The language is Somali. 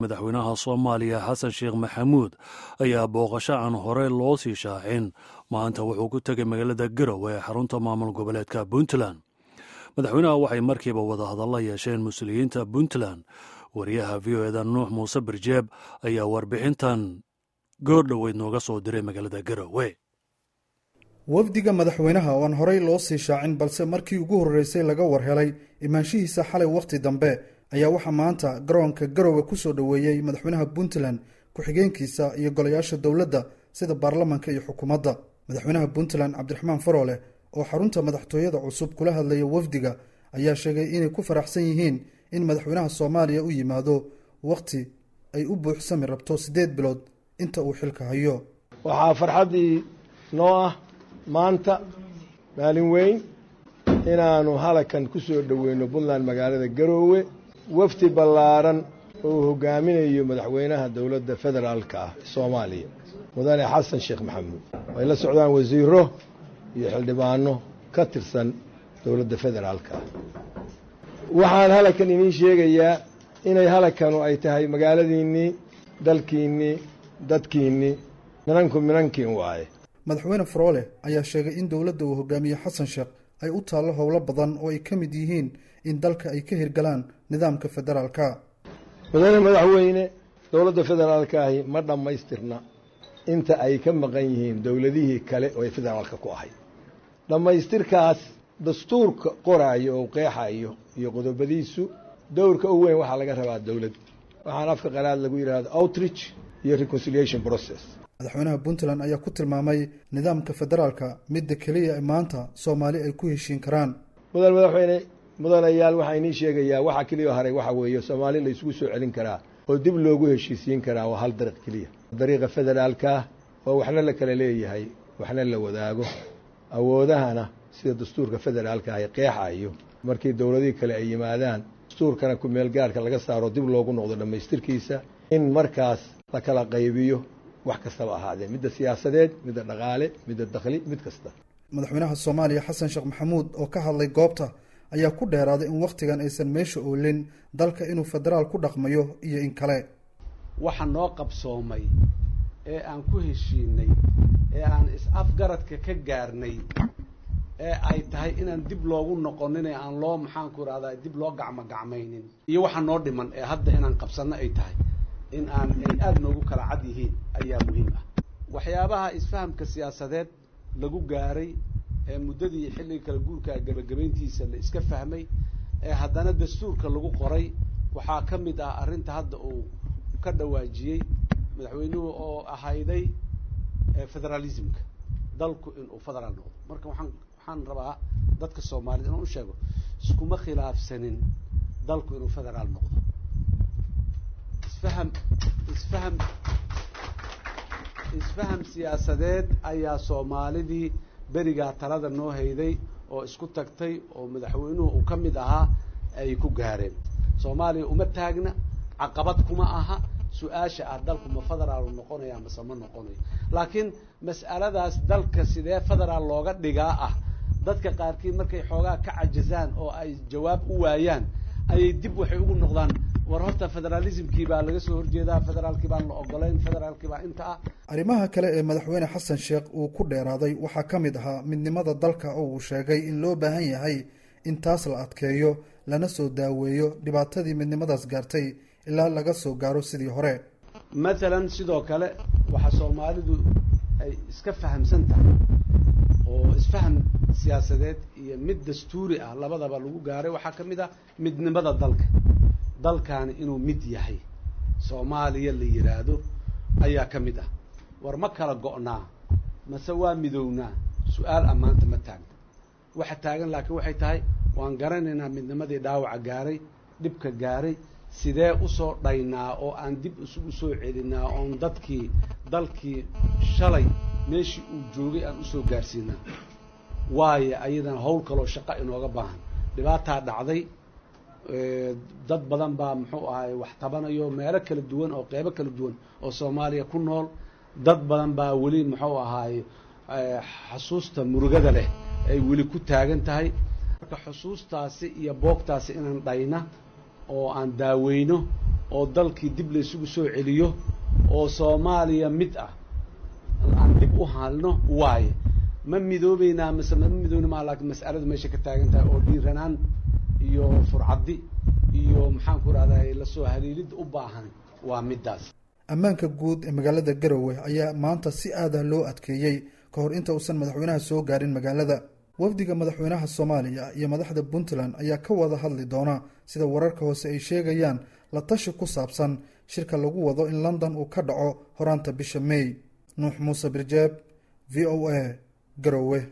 madaxweynaha soomaaliya xasan sheekh maxamuud ayaa booqasho aan horey loo sii shaacin maanta wuxuu ku tegay magaalada garowe ee xarunta maamul goboleedka puntland madaxweynaha waxay markiiba wadahadalla yeesheen mas-uuliyiinta puntland wariyaha v o eda nuux muuse birjeeb ayaa warbixintan goordhoweyd nooga soo diray magaalada garowe wafdiga madaxweynaha oo aan horey loo sii shaacin balse markii ugu horreysay laga war helay imaanshihiisa xalay wakhti dambe ayaa waxaa maanta garoonka garowe kusoo dhoweeyey madaxweynaha puntland ku-xigeenkiisa iyo golayaasha dowladda sida baarlamanka iyo xukuumadda madaxweynaha puntland cabdiraxmaan faroole oo xarunta madaxtooyada cusub kula hadlaya wafdiga ayaa sheegay inay ku faraxsan yihiin in madaxweynaha soomaaliya u yimaado wakhti ay u buuxsami rabto siddeed bilood inta uu xilka hayo waxaa farxaddii noo ah maanta maalin weyn inaannu halakan ku soo dhoweyno puntland magaalada garoowe wafdi ballaaran oo uu hogaaminayo madaxweynaha dowladda federaalka ah soomaaliya mudane xasan sheekh maxamuud ay la socdaan wasiiro iyo xildhibaano ka tirsan dowladda federaalka ah waxaan halakan idiin sheegayaa inay halakanu ay tahay magaaladiinnii dalkiinnii dadkiinnii minanku minankiin waaye madaxweyne faroole ayaa sheegay in dowladda uu hogaamiye xasan sheekh ay u taallo howlo badan oo ay ka mid yihiin in dalka ay ka hirgalaan nidaamka federaalka mudane madaxweyne dowladda federaalka ahi ma dhammaystirna inta ay ka maqan yihiin dowladihii kale oo ay federaalka ku ahayd dhammaystirkaas dastuurka qoraayo oo qeexayo iyo qodobadiisu dowrka u weyn waxaa laga rabaa dowlad waxaan afka qalaad lagu yidhahdo outreach iyo reconciliation process madaxweynaha puntland ayaa ku tilmaamay nidaamka federaalka midda keliya ee maanta soomaali ay ku heshiin karaan mudan madaxweyne mudanayaal waxaa inii sheegayaa waxa keliya haray waxa weeye soomaali la isugu soo celin karaa oo dib loogu heshiisiin karaa waa hal dariiq keliya dariiqa federaalkaah oo waxna la kala leeyahay waxna la wadaago awoodahana sida dastuurka federaalka ay qeexayo markii dowladihii kale ay yimaadaan dastuurkana ku-meel gaarhka laga saaro dib loogu noqdo dhammaystirkiisa in markaas la kala qaybiyo wax kastaba ahaadee midda siyaasadeed midda dhaqaale midda dakhli mid kasta madaxweynaha soomaaliya xasan sheekh maxamuud oo ka hadlay goobta ayaa ku dheeraaday in wakhtigan aysan meesha oolin dalka inuu federaal ku dhaqmayo iyo in kale waxa noo qabsoomay ee aan ku heshiinay ee aan is-afgaradka ka gaarnay ee ay tahay inaan dib loogu noqonin ee aan loo maxaanku irahdaa dib loo gacmo gacmaynin iyo waxa noo dhiman ee hadda inaan qabsanno ay tahay in aan ay aada noogu kala cad yihiin ayaa muhiim ah waxyaabaha isfahamka siyaasadeed lagu gaaray ee muddadii xilliga kala guurka gabagabayntiisa la iska fahmay ee haddana dastuurka lagu qoray waxaa ka mid ah arrinta hadda uu ka dhawaajiyey madaxweynuhu oo ahayday federalismka dalku inuu federaal noqdo marka waxaan waxaan rabaa dadka soomaaliyed inaan u sheego iskuma khilaafsanin dalku inuu federaal noqdo isfaham isfaham isfaham siyaasadeed ayaa soomaalidii berigaa talada noo hayday oo isku tagtay oo madaxweynuhu uu ka mid ahaa ay ku gaareen soomaaliya uma taagna caqabad kuma aha su-aasha ah dalku ma federaal noqonaya mase ma noqonayo laakiin mas'aladaas dalka sidee federaal looga dhigaa ah dadka qaarkiid markay xoogaa ka cajazaan oo ay jawaab u waayaan ayay dib waxay ugu noqdaan war horta federalismkii baa laga soo horjeedaa federaalkii baan la ogolayn federaalkii baa inta ah arrimaha kale ee madaxweyne xasan sheekh uu ku dheeraaday waxaa ka mid ahaa midnimada dalka oo uu sheegay in loo baahan yahay in taas la adkeeyo lana soo daaweeyo dhibaatadii midnimadaas gaartay ilaa laga soo gaaro sidii hore mathalan sidoo kale waxaa soomaalidu ay iska fahamsan tahay oo isfaham siyaasadeed iyo mid dastuuri ah labadaba lagu gaaray waxaa ka mid ah midnimada dalka dalkaani inuu mid yahay soomaaliya la yidhaahdo ayaa ka mid ah war ma kala go'naa mase waa midownaa su-aal ammaanta ma taagna waxa taagan laakiin waxay tahay waan garanaynaa midnimadii dhaawaca gaaray dhibka gaaray sidee usoo dhaynaa oo aan dib isugu soo celinaa oon dadkii dalkii shalay meeshii uu joogay aan usoo gaarsiinaa waayo ayadana hawl kaloo shaqo inooga baahan dhibaataa dhacday dad badan baa muxuu ahaay wax tabanayo meelo kala duwan oo qeybo kala duwan oo soomaaliya ku nool dad badan baa weli muxuu ahaay xasuusta murugada leh ay weli ku taagan tahay marka xusuustaasi iyo boogtaasi inaan dhayna oo aan daaweyno oo dalkii dib laysugu soo celiyo oo soomaaliya mid ah aan dib u halno waaye ma midoobeynaa mase ma midoobnama laakiin mas'aladu meesha ka taagan tahay oo dhiiranaan iyo furcaddi iyo maxaan ku rahday lasoo haliilid u baahan waa middaas ammaanka guud ee magaalada garowe ayaa maanta si aadah loo adkeeyey ka hor inta uusan madaxweynaha soo gaarin magaalada wafdiga madaxweynaha soomaaliya iyo madaxda puntland ayaa ka wada hadli doona sida wararka hoose ay sheegayaan la tashi ku saabsan shirka lagu wado in london uu ka dhaco horaanta bisha may nuux muuse birjeeb v o a garowe